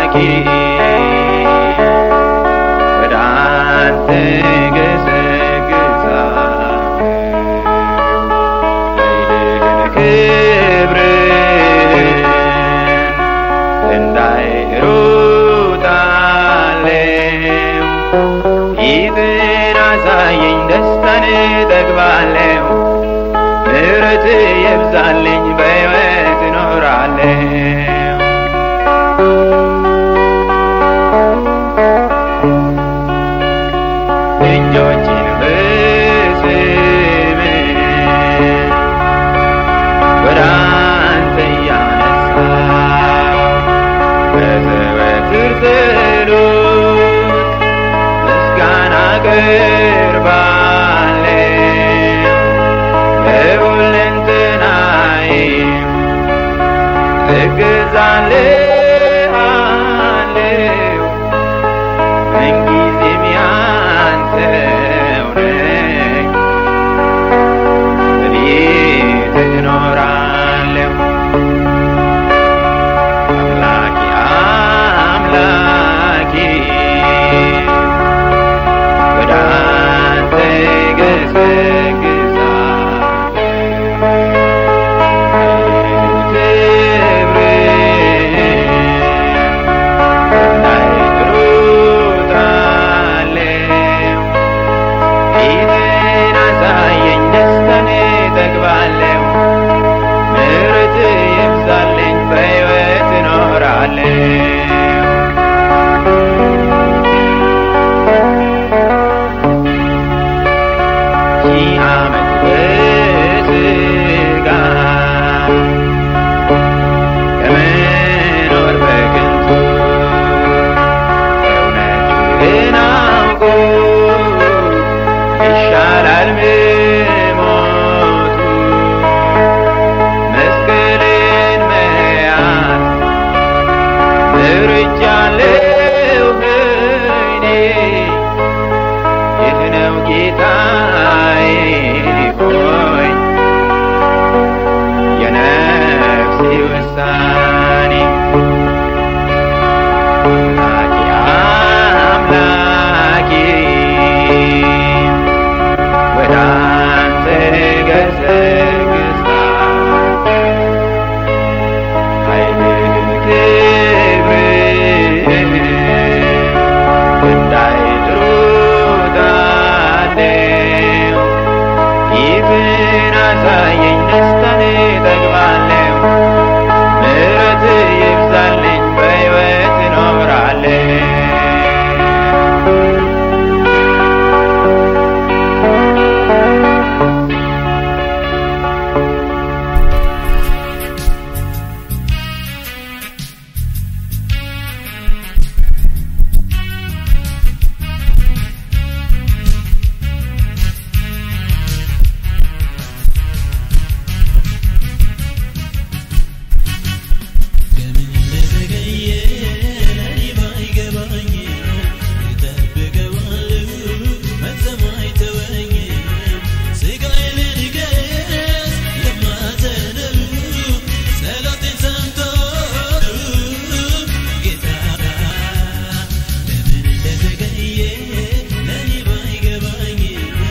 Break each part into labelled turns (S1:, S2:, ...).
S1: አምላኬ ወደ አንተ ገሰግሳለሁ ኃይልህን ክብርህን እንዳይሩጣለሁ ፊትን አሳየኝ ደስታን እጠግባለሁ ምሕረት የብዛልኝ በሕይወት እኖራለሁ እጆችን በስምህ ወደ አንተ እያነሳሁ በዘወትር ጸሎት ምስጋና አቀርባለሁ በሁለንተናዬ እገዛልሃለሁ ምንጊዜም ያንተው ነኝ በቤትህ እኖራለሁ አምላኬ አምላኬ ወደ አንተ ይብዛልኝ በሕይወት እኖራለሁ ሺህ ዓመት በሥጋ ከመኖር በከንቱ እውነትህን አውቆ ይሻላል መሞቱ መስቀልን መያዝ መርጫለሁ እኔ ይህ ነው ጌታዬ ሆይ የነፍሴ ውሳኔ አምላኬ አምላኬ ወደ አንተ ገሰግሳለሁ ኃይልህን ክብርህን እንዳይጥሩታለሁ ፊትን አሳየኝ ደስታን እጠግባለሁ ምሕረት ይብዛልኝ በሕይወት እኖራለሁ
S2: ለምን እንደዘገየ ለኔ ባይገባኝ እጠብቀዋለሁ መቼም አይተወኝም ሥጋዬን ልንገስ ለማዘነው ጸሎቴን ሰምቶ ጌታ ለምን እንደዘገየ ለኔ ባይገባኝ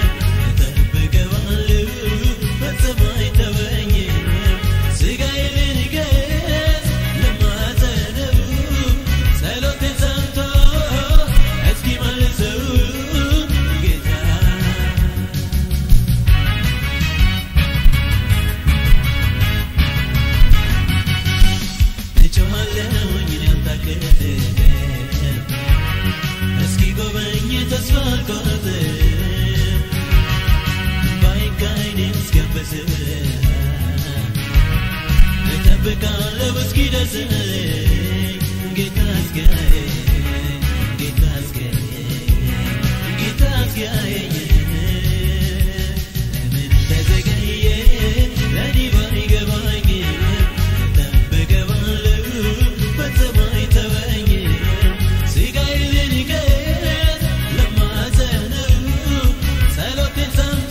S2: እጠብቀዋለሁ መቼም አይተወኝም ሥጋዬን ልንገስ ለማዘነው ጸሎቴን ሰምቶ እስኪመልሰው ጌታ እጮኻለሁኝ ሊያታክል እስኪ ጎበኝ ተስፋ አልቆርጥም ባይን እስኪያብስ እጠብቃለሁ እስኪደርስልኝ ጌታ እስኪያየኝ ጌታ እስኪያየኝ ጌታ እስኪያየኝ ለምን እንደዘገየ ለኔ ባይገባኝ እጠብቀዋለሁ ፈጽሞ አይተወኝም ሥጋዬን ልንገስ ለማዘነው ጸሎቴን ሰምቶ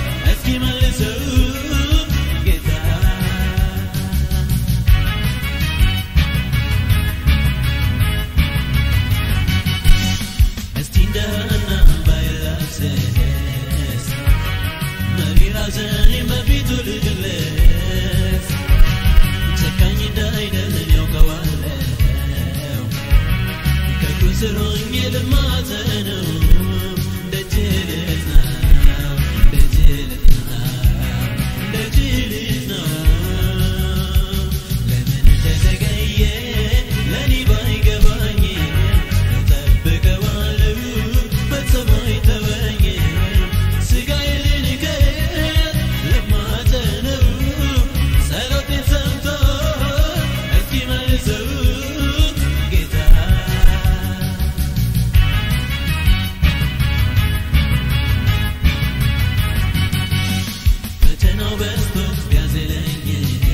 S2: እስኪመልሰው ጌታ ትሎኝ ልማጸነው ደጅ ልጥናው ደጅ ልጥናው ደጅ ልጥናው ለምን እንደዘገየ ለኔ ባይገባኝ እጠብቀዋለሁ በሰማይ ተወኝ ስጋዬ ልንገር ለማጸነው ጸሎቴን ሰምቶ እስኪመልሰው ጌታ ፈተናው በዝቶ ቢያዝለኝ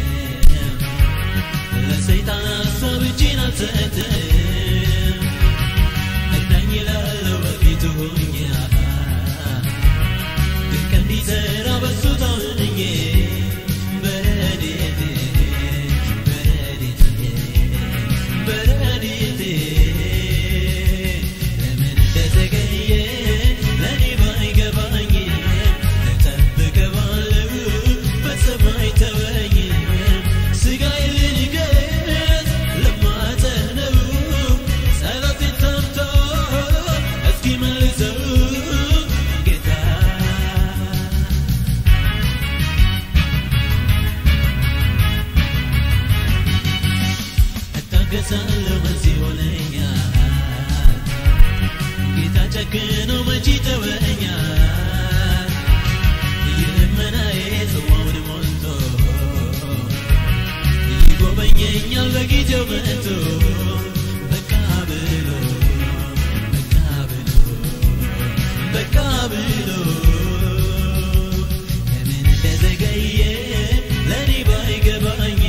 S2: ለሰይጣን ሀሳብ እጄን አልሰጥም እዳኝ እላለሁ በፊቱ ሆኜ ድንቅ እንዲሠራ በሱ ታምኜ በረድኤቴ በረድኤቴ በረድኤቴ ለምን እንደዘገየ ለእኔ ባይገባኝ እጠብቀዋለሁ በሰማይ ተወኝ ስጋዬ ልንገስ ለማጸነው ጸሎቴን ሰምቶ እስኪመልሰው ጌታ እታገሳለሁ በዚህ ሆነኛል ጌታ ጨክኖ መቼ ተወኛል የልመናዬ ጽዋውን ሞልቶ ይጎበኘኛል በጊዜው መጥቶ በቃ ብሎ በቃ ብሎ በቃ ብሎ ለምን እንደዘገየ ለእኔ ባይገባኝ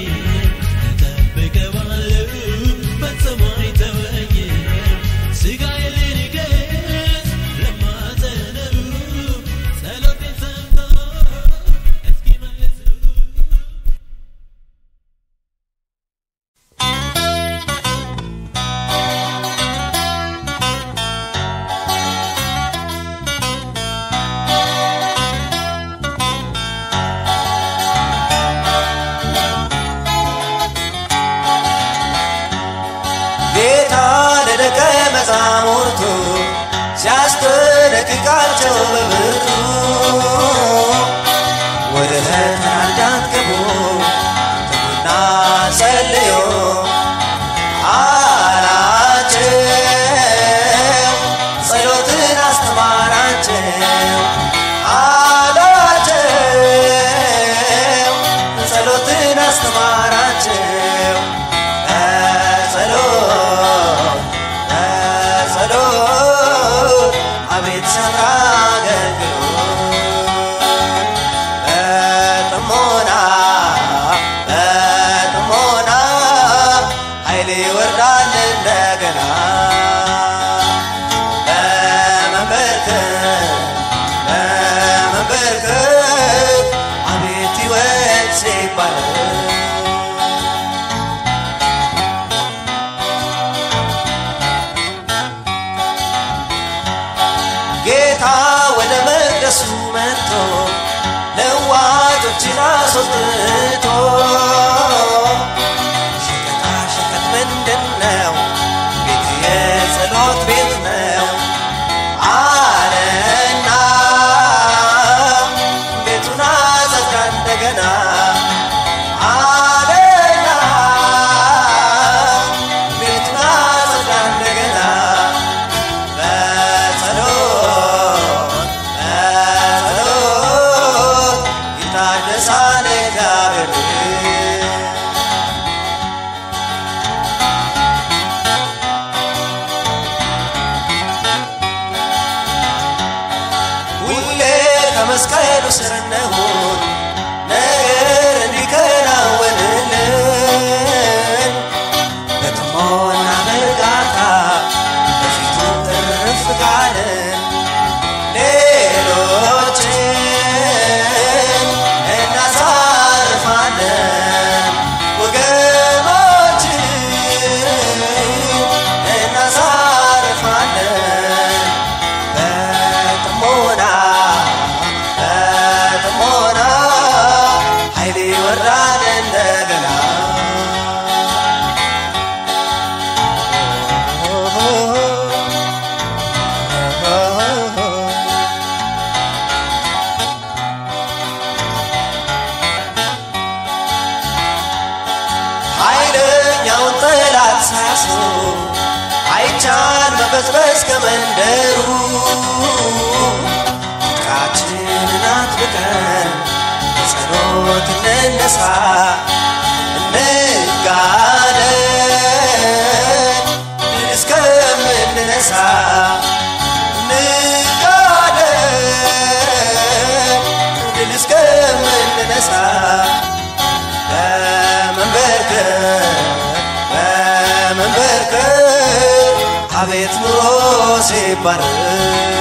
S2: እጠብቀዋለሁ በሰማይ ተወኝ ስጋዬ ልንገስ ለማጸነው ጸሎቴን ሰምቶ እስኪመልሰው
S3: ጌታ ለደቀ መዛሙርቱ ሲያስጠነቅቃቸው በብርቱ ወደ ፈተና እንዳትገቡ ትጉና ጸልዩ አላቸው። ጸሎትን አስተማራቸው አላቸው። ጸሎትን አስተማራቸው በጸሎት በጸሎት አቤት ሰራ አገልግሎት በጥሞና በጥሞና ኃይል ይወርዳል እንደገና በመንበርከክ በመንበርከክ አቤት ሕይወት ሲባል ጌታ ወደ መቅደሱ መጥቶ ለዋጮችን አስወጥቶ ሸቀጣ ሸቀጥ ምንድን ነው? ቤት የጸሎት ቤት ነው አለና ቤቱን አጸዳ እንደገና አለና ቤቱን አጸዳ እንደገና በጸሎት በጸሎት ይታደሳል እግዚአብሔር ሁሌ ከመስቀሉ ስር እንሁን ነገር እንዲከናወንልን በጥሞና በእርጋታ በፊቱ እርፍ ካልን ሌሎችን እናሳርፋለን ወገኖችን እናሳርፋለን በጥሞና በጥሞና እንቅስበስ ከመንደሩ ፍቅራችንን አጥብቀን በጸሎት እንነሳ እንጋደል ድል እስከምንነሳ እንጋደል ድል እስከምንነሳ በመንበርከክ በመንበርከክ አቤት ኑሮ ሲባረክ